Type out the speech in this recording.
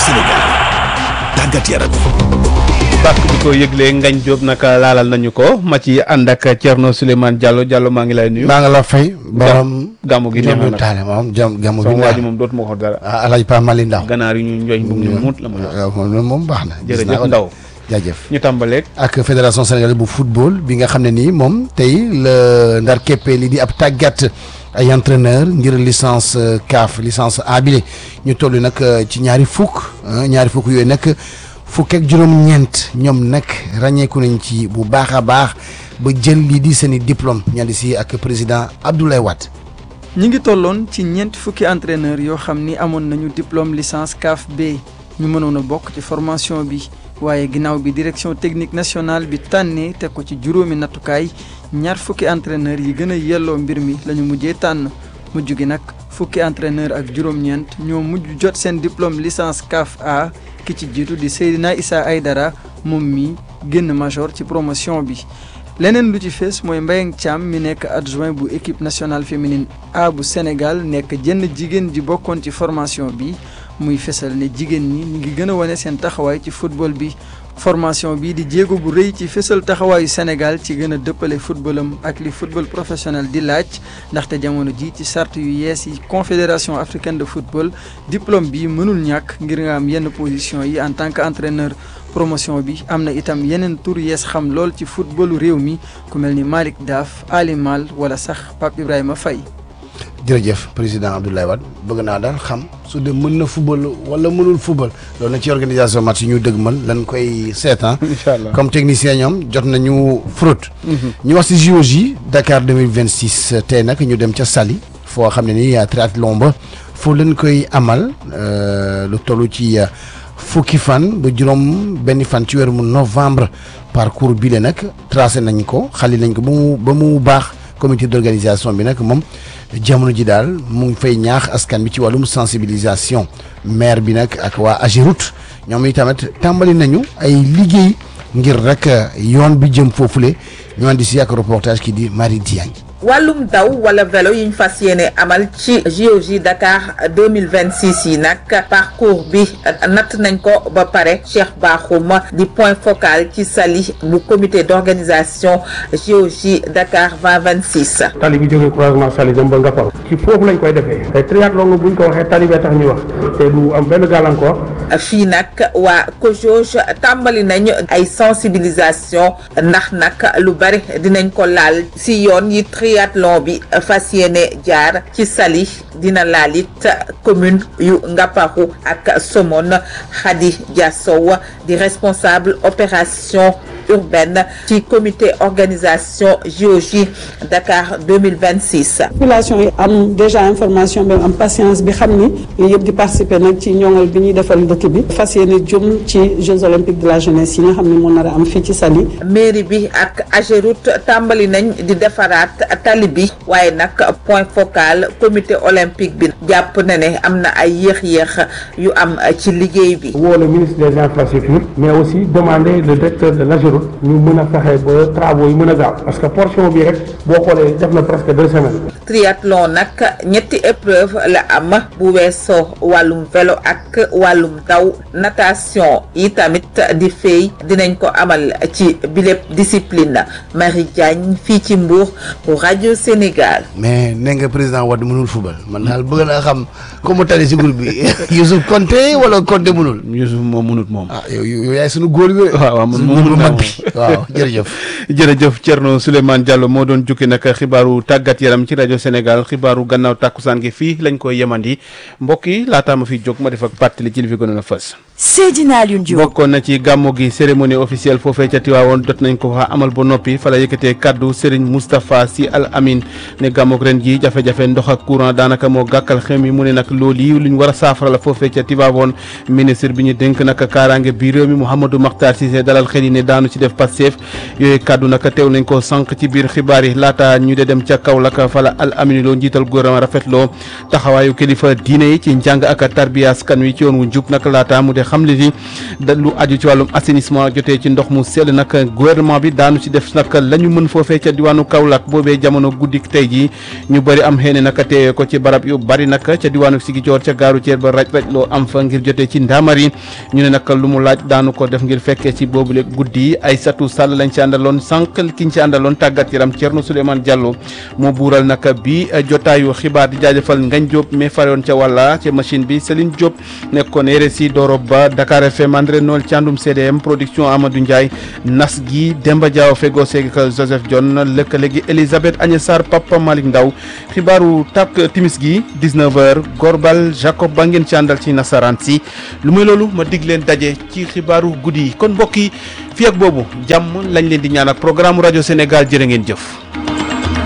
Sénégal tàggat yaram bàkk bi ko yëglee Ngañ Diop naka laalal nañu ko ma ci ànd ak Thierno Souleymane Diallo Diallo maa ngi lay nuyu. maa ngi la fay. borom gàmmu gi neex na Ndiobou nag Tall moom jam gàmmu gi sama waa neex ji moom dootuma ko dara. ah Alaaji Pa Mali Ndaw ganaar yi ñu njoñ bu ñu mut la ma jox. waaw moom moom baax na. gis naa jërëjëf ko de. Ndaw jaajëf. ñu tàmbaleeg. ak fédération sénégalaise bu football bi nga xam ne nii moom tey la ndar keppee li di ab tàggat ay entraîneur ngir licence euh, CAF licence A bile ñu toll nag euh, ci ñaari fukk ah, ñaari fukk yooyu nag fukk ak juróom-ñeent ñoom nag ràññeeku nañ ci bu baax a baax ba jël lii di seen i diplôme ñandi si ak président Abdoulaye Wade. ñi ngi tolloon ci ñeenti fukki entraîneur yoo xam ni amoon nañu diplôme licence CAF B ñu mënoon a bokk ci formation bi waaye ginnaaw bi direction technique nationale bi tànnee teg ko ci juróomi nattukaay ñaar fukki entraîneur yi gën a yelloo mbir mi la ñu mujjee tànn mujj gi nag fukki entraîneur ak juróom-ñeent ñoo mujj jot seen diplôme licence CAF A ki ci jiitu di Seydina Issa Aydara moom mi génn major ci promotion bi leneen lu ci fees mooy Mbayang Thiam mi nekk adjoint bu équipe nationale féminine A bu Sénégal nekk jenn jigéen ji bokkoon ci formation bi muy fesal ne jigéen ñi ñu ngi gën a wane seen taxawaay ci football bi formation bi di jéego bu rëy ci fesal taxawaayu Sénégal ci gën a dëppale footballam ak li football professionnel di laaj ndaxte jamono ji ci sart yu yees yi confédération africaine de football diplôme bi mënul ñàkk ngir nga am yenn position yi en tant que entraîneur promotion bi am na itam yeneen tur yees xam lool ci footballu réew mi ku mel ni Malick Daaf Ali Mal wala sax Pape Ibrahima Faye jërëjëf président Abdoulaye Wade bëgg naa daal xam su dee mën na football wala mënul football loolu na ci organisation match yi ñu dëgmal lan koy seetaan. incha allah comme technicien ñoom jot nañu fraude. ñu wax ci JOJ Dakar 2026 tey nag ñu dem ca Saly foo xam ne ni triathlon ba foo leen koy amal euh, lu toll ci euh, fukki fan ba juróom benn fan ci weeru novembre parcours bi le nag tracé nañ ko xali nañ ko ba mu ba mu baax comité d'organisation bi nag moom jamono ji daal mu ngi fay ñaax askan bi ci wàllum sensibilisation maire bi nag ak waa Ageroute ñoom itamit tàmbali nañu ay liggéey ngir rek yoon bi jëm foofule ñu andi si ak reportage ki di Marie Diagne. wàllum daw wala vélo yi ñu fas yéene amal ci JOJ Dakar 2026 yi nag parcours bi natt nañ ko ba pare Cheikh Bakhoum di point focal ci sali bu comité d'organisation JOJ Dakar 2026 tali bi jógee croisement Saly jëm ba Ngaparou ci foofu lañ koy defee te triathlon buñ ko waxee tali bee tax ñuy wax te du am benn gàllankoor fii nag waa COJOJ tàmbali nañ ay sensibilisation ndax nag lu bari dinañ ko laal si yoon yi triathlon bi fas yéene jaar ci Saly dina laal it commune yu Ngaparou ak Somone Khady Diassow di responsable opération urbaine ci comité organisation JOJ Dakar 2026 population yi am déjà information bi am patience bi xam ni yooyu yëpp di participer nag ci ñoŋal bi ñuy defal dëkk bi fas yéene jëm ci Jeux olympiques de la jeunesse yi nga xam ne moo nar a am fii ci Saly mairie bi ak Ageroute tàmbali nañ di defaraat tali bi waaye nag point focal comité olympique bi jàpp na ne am na ay yéex-yéex yu am ci liggéey bi woo le ministre des infrastructures mais aussi demander le directeur de l'Ageroute ñu mën a fexe ba travaux yi mën a gaaw parce que portion bi rek boo xoolee def na presque deux semaines triathlon nag ñetti épreuve la am bu weesoo wàllum vélo ak wàllum daw natation yi tamit di fay dinañ ko amal ci bilép discipline Marie Diagne fii ci Mbour pour rajo Sénégal mais nee nga président Wade mënul football man daal bëgg naa xam ko mu tali si groupe bi Youssouf Konté wala Konté mënul. Youssouf moom mënut moom. ah yow yow yaay sunu góor bi. waaw waaw man sunu moom góor bu mënut naa mag bi waaw jërëjëf. jërëjëf Thierno Souleymane Diallo moo doon jukki nag xibaaru tàggat yaram ci rajo Sénégal xibaaru gannaaw tàkkusaan gi fii lañ koy yemandi mbokk yi laataa ma fi jóg ma def ak pàttali ci li fi gënoon a fës. Seydina Alioune Diop bokkoon na ci gàmmu gi cérémonie officielle foofee ca Tiwaawoon jot nañ ko fa amal ba noppi fa la yëkkatee kaddu Serigne Moustapha Sy Al Amin ne gàmmuk ren ji jafe-jafe ndox ak courant daanaka moo gàkkal xew mi mu ne nag loolu yi luñ war a saafara la foofee ca Tiwaawoon ministre bi ñu dénk nag kaaraange bi réew mi Mouhamadou Makhtar Cissé dalal xel yi ne daanu ci def Pastef yooyu kaddu nag teew nañ ko sànq ci biir xibaar yi laata ñu de dem ca Kaolack fa la Al Amin loo njiital gouvernement rafetloo taxawaayu kilifa diine yi ci njàng ak tarbiya askan wi ci yoon wu njub nag laata mu de xam le ni da lu aju ci wàllum assainissement jotee ci ndox mu sell nag gouvernement bi daanu ci def nag la ñu mën foofee ca diwaanu Kaolack boobee jamono guddik tey jii ñu bëri am xëy na nag teewee ko ci barab yu bari nag ca diwaanu Sigicoor ca gaaru ceer ba raj raj loo am fa ngir jotee ci ndaamari ñu ne nag lu mu laaj daanu ko def ngir fekkee ci boobule guddi ay satu sàll lañ ci àndaloon sànq ki ñu ci àndaloon tàggat yaram Thierno Souleymane Diallo moo buural nag bi jotaayu xibaar di jaajëfal Ngañ Diop mais faroon ca wàlla ca machine bi Céline Diop nekkoon RSI Doro Ba Dakar FM André Noël Thiandoum CDM production Amadou Ndiaye nas gi Demba Diaw fego seeg Joseph John lëkkale gi Elisabeth Agnès Sarr Papa Malick Ndaw xibaaru tak timis gi 19h Gorbal Jacob ba ngeen ci àndal ci nasaraan si lu muy loolu ma dig leen daje ci xibaaru guddi yi kon mbokk yi fii ak boobu jàmm lañ leen di ñaan ak programme rajo Sénégal jërë ngeen jëf.